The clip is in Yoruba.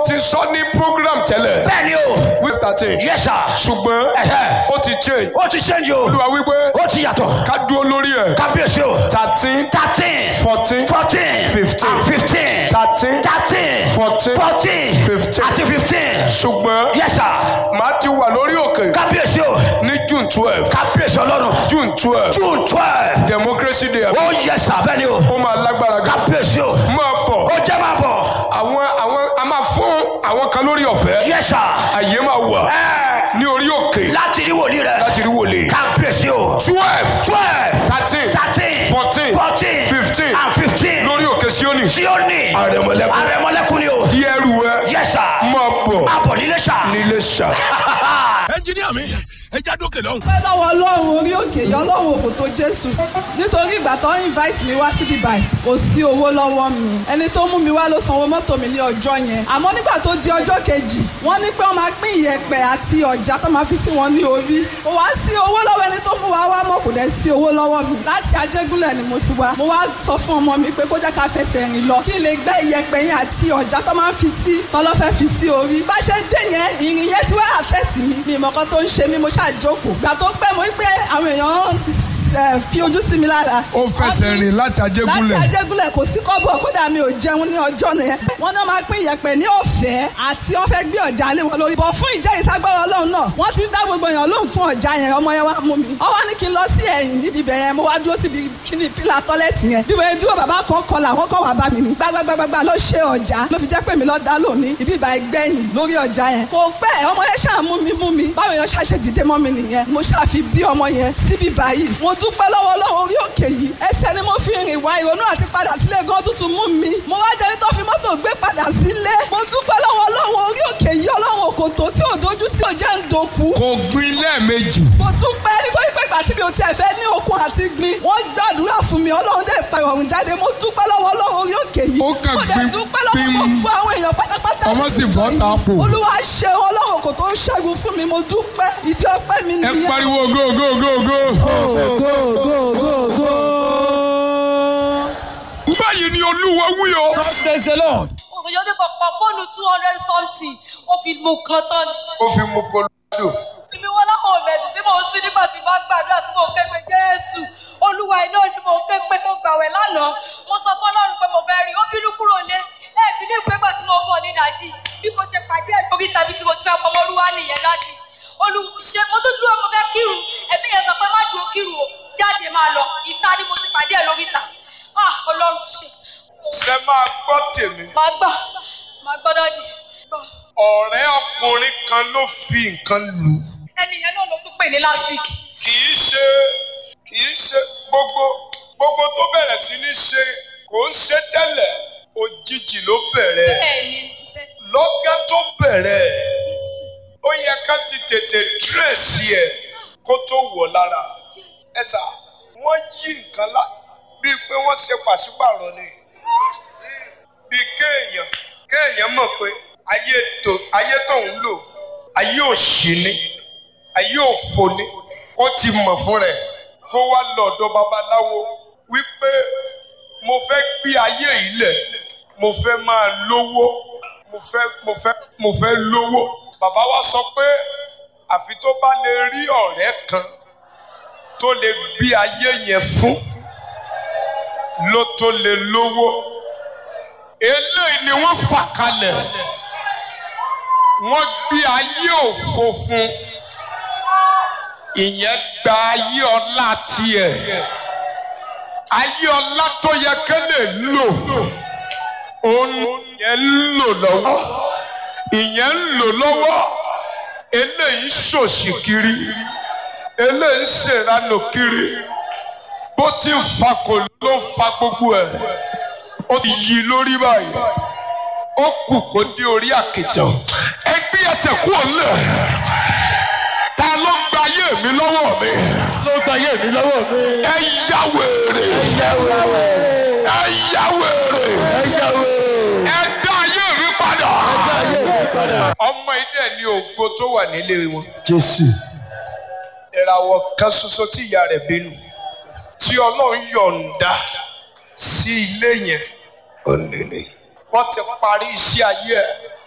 ti sọ ní program tẹ́lẹ̀ bẹ́ẹ̀ ni o week thirteen yes sir ṣùgbọ́n Ẹ̀hẹ́. ó ti change ó ti change o olúwa wípé ó ti yàtọ̀ ká dúró lórí ẹ̀ kábíyèsí o thirteen thirteen fourteen fourteen Fifteen. and fifteen thirteen thirteen Fourteen. fourteen Fifteen. àti fifteen ṣùgbọ́n yes sir màá ti wà lórí òkè kábíyèsí o ní june twelve kábíyèsí ọlọ́run june twelve june twelve democracy day ó yes sir bẹ́ẹ̀ ni o ó máa lágbára gan kábíyèsí o máa bọ̀ ó jẹ́ máa bọ̀ àwọn àwọn a máa fún àwọn kan lórí ọ̀fẹ́ yes sir àyè máa wà ẹ̀ ní orí òkè láti rí wòlíì rẹ láti rí wòlé kábíyèsí o twelve twelve thirteen thirteen Fourteen. fourteen Fifteen. and fifteen lórí òkè Síónì tí ó ní àrẹ̀mọ̀lẹ́kùn àrẹ̀mọ́lẹ́kùn ni o di ẹrù ẹ yes sir máa bọ̀ máa bọ̀ nílé sà. nílé ṣá. ẹnjiníà mi ẹ já dókè lọ́hùn. pẹ́ lọ́wọ́ ọlọ́run orí òkè yọ ọlọ́run òkò tó jésù nítorí ìgbà tó ń invite mi wá síbi báyìí kò sí owó lọ́wọ́ mi ẹni tó mú mi wá ló sanwó mọ́tò mi ní ọjọ́ yẹn àmọ́ nígbà tó di ọjọ́ kejì wọ́n ní pé wọ́n máa pín ìyẹ̀pẹ̀ àti ọ̀já tó máa fi sí wọn ní orí kò wá sí owó lọ́wọ́ ẹni tó mú wa wá mọ́ kò dẹ̀ sí owó lọ́wọ́ mi láti ajégúnlẹ̀ ni mo ti wá mo wá sọ fún ọmọ mi pé kó jẹ́ ká fẹsẹ̀ rìn lọ kí n lè gbẹ́ ìyẹ̀pẹ̀ yẹn àti ọ̀já tó máa ń fi sí tọ́lọ́fẹ́ fi sí orí bá ṣe dé yẹn ìrìn yẹn ti wá àfẹ́tì mi mi ìmọ̀kan tó ń ṣe mí mo ṣàjókòó gbà tó pẹ́ mo rí pé àwọn èèyàn ti ẹ, fi ojú sí mi lára. ó fẹsẹ̀ rìn láti láti ajégúnlẹ̀ ajégúnlẹ̀ kò sí kọ́bọ̀ kódà mi ò jẹun ní ọjọ́ yẹn. wọ́n náà máa pín ìyẹ̀pẹ̀ ní ọ̀fẹ́ àti wọ́n fẹ́ gbé ọ̀já lé wọn lórí. bọ̀ fún ìjẹ́ ìsagbára ọlọ́run náà wọ́n ti ń dá gbogbo èèyàn lóhùn fún ọ̀já yẹn ọmọ yẹn wá mú mi. ó wá ní kí n lọ sí ẹ̀yìn níbi ibẹ̀ yẹn mo wá dúró síbi kíní pílà tọ́lẹ́tì yẹn. bí wọ́n dúró bàbá kan kọlà wọ́n kọ́ wà bá mi ní. gbàgbàgbàgbà ló ṣe ọ̀já ló fi jẹ́ pé mi lọ dá lónìí ibi ìbá ẹgbẹ́yìn lórí ọ̀já yẹn. kò pẹ́ ọmọ yẹn ṣáà mú mi mú mi báwo yẹn ṣáà ṣe dìde mọ́ mi nìyẹn mo ṣáà fi bí ọmọ yẹn síbi báyìí mo dúpẹ́ lọ́wọ́ ọlọ́run orí òkè yìí ẹsẹ̀ ni mo fi rìn wá ìrònú àti padà sílé gan tuntun mú mi mo wá jẹ́ni tó fi mọ́tò gbé padà sílé mo dúpẹ́ lọ́wọ́ ọlọ́run orí òkè yìí ọlọ́run òkòtó tí ò dojú tí ò jẹ́ ń dòkú kò gbin lẹ́ẹ̀mejì mo dúpẹ́ nítorí pé ìgbà tí mi ò tiẹ̀ fẹ́ ní okun àti gbin wọ́n gbàdúrà fún mi ọlọ́run dẹ̀ pa ìrọ̀rùn jáde mo dúpẹ́ lọ́wọ́ ọlọ́run orí òkè yìí Ó kàn mo dẹ̀ gbin dúpẹ́ lọ́wọ́ pim. gbogbo àwọn èèyàn pátápátá Ọmọ sì bọ́ ta pò. olúwa ṣe ọlọ́run kò tó ṣẹ́gun fún mi mo dúpẹ́ ìdí ọpẹ́ mi ẹ nìyẹn. pariwo go go go go. báyìí ni olúwa wí o. praise the lord. òkèjọ́ ní pọ̀pọ̀ fóònù two hundred something ó fi mú kan tán ni. ó fi mú kolódò. ibi wọn láwọn òmẹ̀sì tí mò ń sí nígbà tí wọ́n gbàdúrà tí mò ń ké pé jésù olúwa iná ni mò ń ké pé mo gbàwẹ̀ lánàá mo sọ fọlọ́run pé mo fẹ́ rí ó bínú kúrò lé ẹ̀ẹ́bí ní ìpégbà tí mo bọ̀ ní ìdájí bí mo ṣe pàdé ẹ̀ lórí tàbí tí mo ti fẹ́ pọmọrúwá nìyẹn dájú olùṣe mo tún dúró mo fẹ́ kírun ẹ̀mí yẹn sọ pé má dúró kírun o jáde máa lọ ìta ni mo ti pàdé ẹ̀ lórí ta ah ọlọ́run ṣe ṣe máa gbọ́ tèmi. máa gbọ́ máa gbọ́dọ̀ di gbọ́. ọ̀rẹ́ ọkùnrin kan ló fi nǹkan lù. ẹni yẹn náà ló tún pè ní last week. kì í ṣe kì í ṣe gbogbo gbogbo tó bẹ̀rẹ̀ sí ní ṣe kò ń ṣe tẹ́lẹ̀ òjijì ló bẹ̀rẹ̀ bẹ́ẹ̀ni bẹ́ẹ̀ lọ́gán tó bẹ̀rẹ̀ Jésù ó yẹ ká ti tètè dírẹ̀sì ẹ̀ kó tó wọ̀ lára Jésù ẹ sà wọ́n yí nǹkan lá bíi pé wọ́n ṣe pàṣípàrọ̀ ni bíi kéèyàn kéèyàn mọ̀ pé ayé tó ayé tó ń lò ayé òṣì ni ayé òfò ni ó ti mọ̀ fún rẹ̀ kó wá lọ́dọ̀ babaláwo wípé mo fẹ́ gbé ayé yìí lẹ̀ mo fẹ́ máa lówó mo fẹ́ mo fẹ́ mo fẹ́ lówó bàbá wa sọ pé àfi tó bá lè rí ọ̀rẹ́ kan tó lè gbé ayé yẹn fún ló tó lè lówó eléyìí ni wọ́n fà kalẹ̀ wọ́n gbé ayé òfo fún ìyẹn gba ayé ọlá tiẹ̀ ayé ọlá tó yẹ kẹ́lẹ̀ lò òun yẹn ń lò lọ́wọ́ ìyẹn ń lò lọ́wọ́ eléyìí ń ṣòṣì kiri eléyìí ń ṣèranù kiri bó ti ń fa kò ló ń fa gbogbo ẹ̀ ó ti yí lórí báyìí ó kù kó dé orí àkìtàn ẹgbẹ́ ẹsẹ̀ kú òǹlẹ̀ ta ló ń gba ayé mi lọ́wọ́ mi ló gba ayé mi lọ́wọ́ mi. ẹ yá wèrè ẹ̀yà wẹ̀rẹ̀ ẹ yá wèrè ẹ̀yà wẹ̀rẹ̀ ẹ dá ayé mi padà. ayé mi padà. ọmọ idẹ ní ògbó tó wà nílé wọn Jésù. ìràwọ̀ kan ṣoṣo tí ìyá rẹ̀ bínú tí ọlọ́run yọ̀ǹda sí ilé yẹn òlèlè wọ́n ti parí iṣẹ́ ayé ẹ̀